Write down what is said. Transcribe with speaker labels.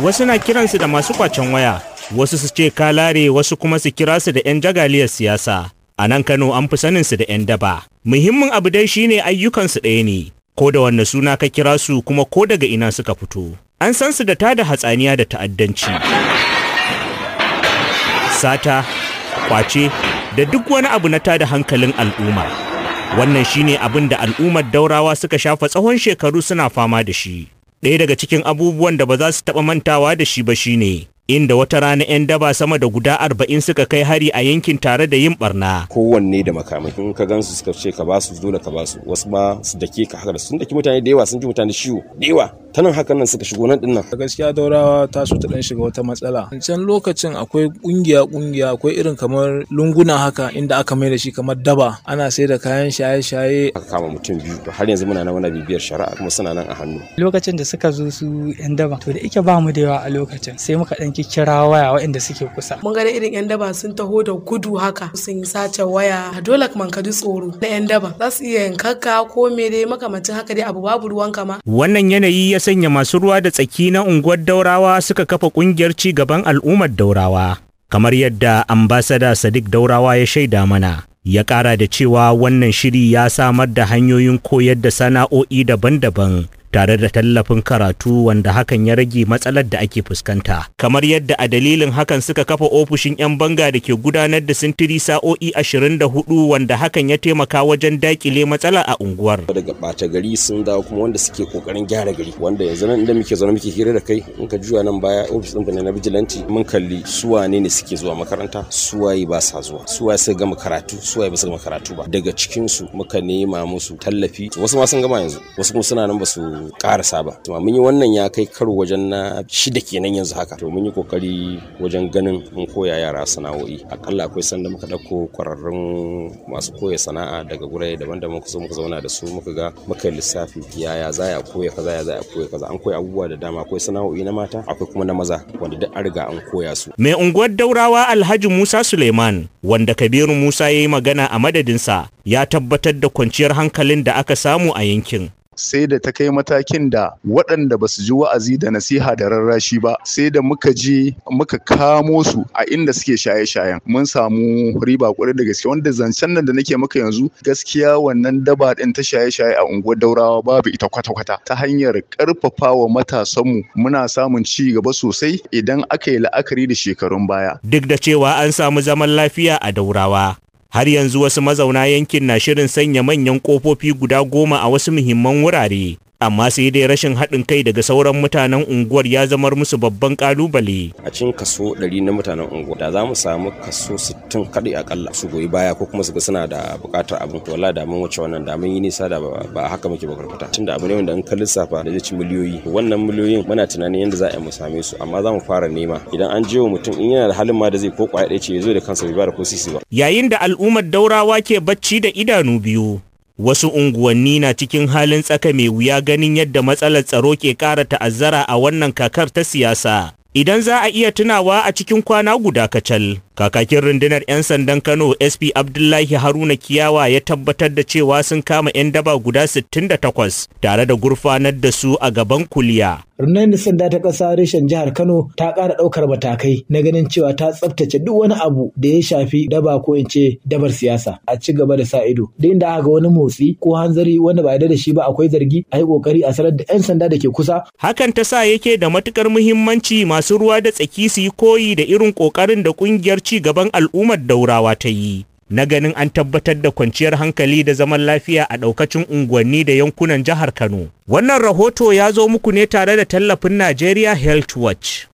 Speaker 1: wasu na kiransu da masu kwacen waya wasu su ce kalare wasu kuma su kira su da 'yan jagaliyar siyasa a nan kano an fi sanin su da 'yan daba muhimmin abu dai shine ayyukansu ɗaya ne ko da wanne suna ka kira su kuma ko daga ina suka fito an san su da tada hatsaniya da ta'addanci sata kwace da duk wani abu na tada hankalin al'umma wannan shine abin da al'ummar daurawa suka shafa tsawon shekaru suna fama da shi ɗaya daga cikin abubuwan da ba za su taɓa mantawa da shi ba shine inda wata rana 'yan daba sama da guda arba'in suka kai hari a yankin tare da yin barna.
Speaker 2: kowanne da makamai in ka gansu suka ce ka basu dole ka basu wasu ma su dake ka haka da sun daki mutane da yawa sun ji mutane ciwo da yawa ta nan hakan nan suka shigo nan dinnan
Speaker 3: gaskiya daurawa ta so ta dan shiga wata matsala can lokacin akwai kungiya kungiya akwai irin kamar lunguna haka inda aka mai da shi kamar daba ana sai da kayan shaye shaye
Speaker 2: aka kama mutum biyu to har yanzu muna nan muna bibiyar shari'a kuma suna nan a hannu
Speaker 4: lokacin da suka zo su yan daba to da ike ba mu da yawa a lokacin sai muka dan kira waya waɗanda suke kusa
Speaker 5: mun ga irin yan daba sun taho da gudu haka sun yi sace waya dole man ka ji tsoro na yan daba za su iya yankaka ko me dai makamancin haka dai abu babu ruwan kama
Speaker 1: wannan yanayi ya sanya masu ruwa da tsaki na unguwar daurawa suka kafa kungiyar ci gaban al'ummar daurawa kamar yadda ambasada sadiq daurawa ya shaida mana ya kara da cewa wannan shiri ya samar da hanyoyin koyar da sana'o'i daban-daban tare da tallafin karatu wanda hakan ya rage matsalar da ake fuskanta kamar yadda a dalilin hakan suka kafa ofishin 'yan banga da ke gudanar da sintiri sa'o'i 24 wanda hakan ya taimaka wajen dakile matsala a unguwar
Speaker 2: daga ɓata gari sun dawo kuma wanda suke kokarin gyara gari wanda yanzu nan inda muke zaune muke hira da kai in ka juya nan baya ofis ɗin na bijilanti mun kalli su wane ne suke zuwa makaranta su waye ba sa zuwa su waye suka gama karatu su waye ba su gama karatu ba daga cikin su muka nema musu tallafi wasu ma sun gama yanzu wasu kuma suna nan ba su karasa ba to mun yi wannan ya kai karo wajen na shida kenan yanzu haka to mun yi kokari wajen ganin mun koya yara sana'o'i akalla akwai sanda muka dauko kwararrun masu koya sana'a daga gurare daban-daban kusa muka zauna da su muka ga muka lissafi yaya za a koya kaza ya za a koya kaza an koya abubuwa da dama akwai sana'o'i na mata akwai kuma na maza wanda duk an riga an koya su
Speaker 1: mai unguwar daurawa alhaji musa suleiman wanda kabiru musa ya yi magana a madadinsa ya tabbatar da kwanciyar hankalin da aka samu a yankin
Speaker 6: sai da ta kai matakin da waɗanda ba su ji wa'azi da nasiha da rarrashi ba sai da muka je muka kamo su a inda suke shaye-shayen mun samu riba kwarai da gaske wanda zancen nan da nake maka yanzu gaskiya wannan daba ɗin ta shaye-shaye a unguwar daurawa babu ita kwata-kwata ta hanyar ƙarfafa wa matasanmu muna samun ci gaba sosai idan aka yi la'akari da shekarun baya
Speaker 1: duk da cewa an samu zaman lafiya a daurawa har yanzu wasu mazauna yankin na shirin sanya manyan ƙofofi guda goma a wasu muhimman wurare amma sai dai rashin haɗin kai daga sauran mutanen unguwar ya zamar musu babban ƙalubale.
Speaker 2: a cikin kaso 100 na mutanen unguwar da za mu samu kaso 60 kaɗai akalla su goyi baya ko kuma su ga suna da buƙatar abin to wallahi da mun wuce wannan da mun yi nisa da ba haka muke bakarfata tunda abu ne wanda in ka lissafa da zai ci miliyoyi wannan miliyoyin muna tunanin yadda za a yi mu same su amma za mu fara nema idan an je wa mutum in yana da halin ma da zai ko kwaya ɗaya ce ya zo da kansa bai ba da ko sisi ba
Speaker 1: yayin da al'ummar daurawa ke bacci da idanu biyu wasu unguwanni na cikin halin tsaka mai wuya ganin yadda matsalar tsaro ke ƙara ta'azzara a wannan kakar ta siyasa idan za a iya tunawa a cikin kwana guda kacal kakakin rundunar 'yan sandan kano sp abdullahi haruna kiyawa ya tabbatar da cewa sun kama 'yan daba guda 68 tare da gurfanar da su a gaban kuliya
Speaker 7: rundunar sanda ta ƙasa reshen jihar kano ta ƙara ɗaukar matakai na ganin cewa ta tsaftace duk wani abu da ya shafi daba ko in ce dabar siyasa a ci gaba da sa ido da inda aka ga wani motsi ko hanzari wanda ba yarda da shi ba akwai zargi a yi ƙoƙari a sanar da 'yan sanda da ke kusa
Speaker 1: hakan ta sa yake da matukar muhimmanci masu ruwa da tsaki su yi koyi da irin ƙoƙarin da ƙungiyar ci gaban al'ummar daurawa ta yi na ganin an tabbatar da kwanciyar hankali da zaman lafiya a ɗaukacin unguwanni da yankunan jihar Kano. Wannan rahoto ya zo muku ne tare da tallafin Nigeria Health Watch.